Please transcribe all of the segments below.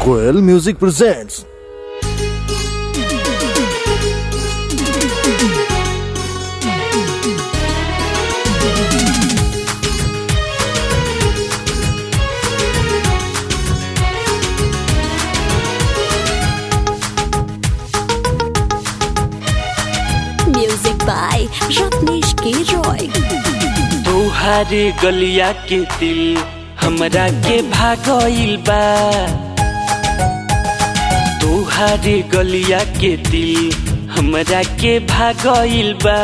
Koel Music presents Music by Ratnesh K. Roy. तोहारे गलिया के दिल हमरा के भागइल बा तोहारे गलिया के दिल हमरा के भागइल बा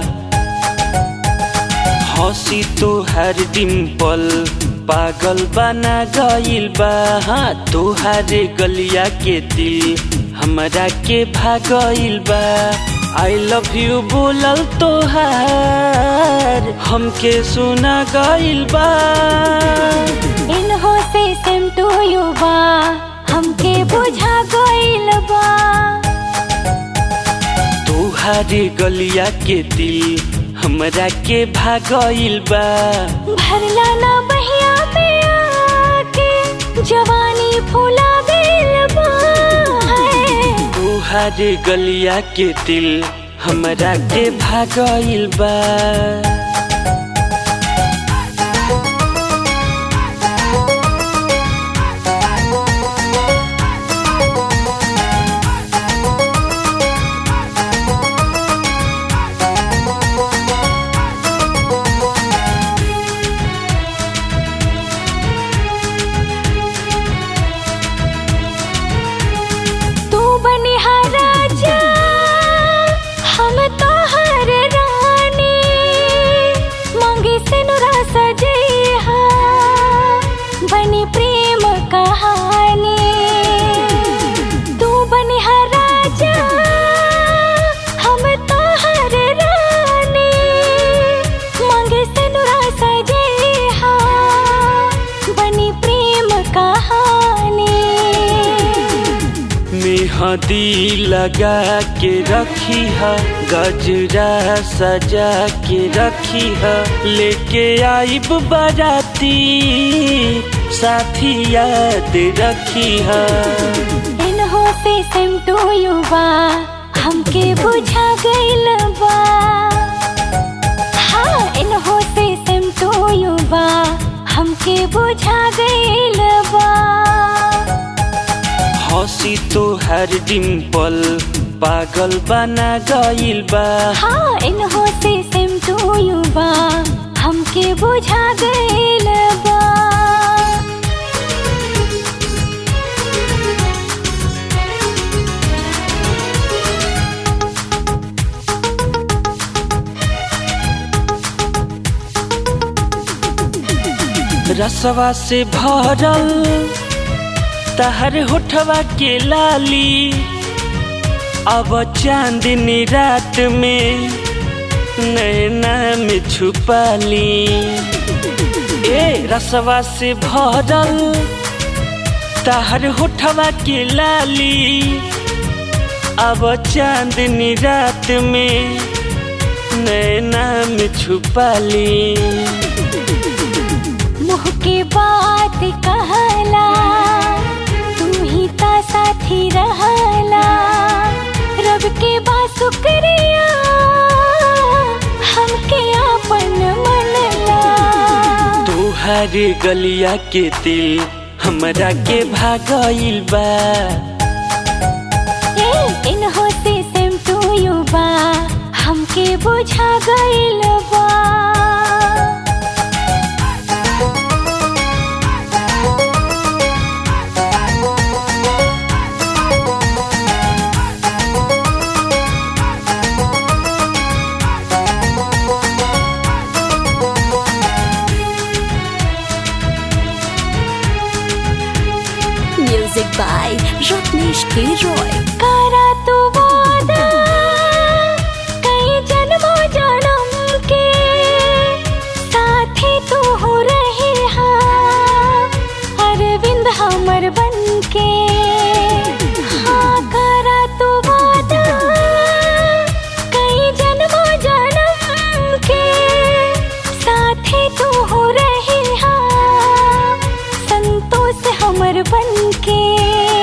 हंसी तोहार डिम्पल पागल बना गइल बा हाँ तोहारे गलिया के दिल हमरा के भागइल बा आई लव यू बोलल तोहार हमके सुना गइल बा इन्हो से सेम टू यू बा हमके बुझा गइल बा तोहारे गलिया के दिल हमरा के भागइल बा भरला ना बहिया में आके जवानी फूला गइल बा है। तोहारे गलिया के दिल हमरा के भागइल बा तू बनिहा राजा हम तोहर रानी मांगे से नुरा सजैहा बनी प्रेम कहानी तू बनिहा राजा हम तोहर रानी मांगे से नुरा सजैहा बनी प्रेम कहानी मेहंदी लगा के रखी है गजरा सजा के रखी है लेके आइब बाराती साथी याद रखी है इन्हो से सेम टू यू बा हमके बुझा गइल बा हाँ इन्हो से सेम टू यू बा हमके बुझा गइल बा हंसी तोहर डिम्पल पागल बना गइल बा हाँ इन्हो से सेम टू यू बा हमके बुझा गइल बा रसवा से भरल तहर होठवा के लाली अब चांदनी रात में नैना में छुपाली ए रसवा से भरल तहर होठवा के लाली अब चांदनी रात में नैना में छुपाली मुँह के बात कहला तू ही ता साथी रहला रब के बा शुक्रिया हमके आपन मनला तोहारे गलिया के दिल हमरा के भागइल बा ए इन्हो से सेम टू यू बा हमके बुझा गइल बा Music by Ratnesh K. Roy. करा तू वादा कई जन्मों जन्म के साथी तू हो रहे हाँ अरविंद हमर बन के हाँ करा तू वादा कई जन्मों जन्म के साथी तू हो रहे हाँ संतोष हमर बन के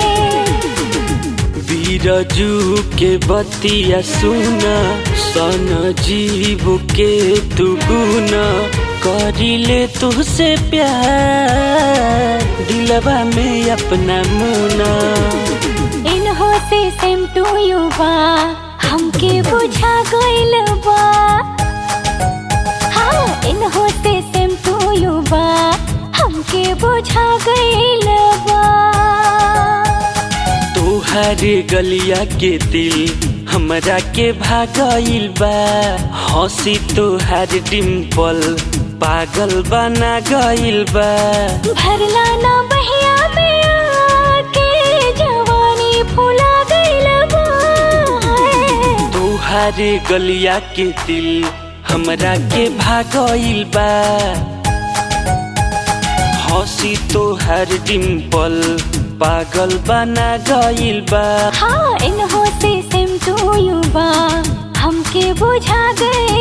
बिरजू के बतिया सुना सन जीव के तू गुना करिले तुझसे प्यार दिलवा में अपना मुना इन्हो से सेम टू यू बा हमके बुझा गइल बा हाँ इन्हो से सेम टू यू बा हमके बुझा गइल बा तोहर गलिया के दिल हमरा के भागइल बा हंसी तोहर डिम्पल पागल बना गइल बा भरला ना बहिया में आके जवानी फुला गइल बा तोहर गलिया के दिल हमरा के भागइल बा हंसी तोहर डिम्पल पागल बना गइल बा हाँ इन्हो से सेम टू यू बा हमके बुझा गइल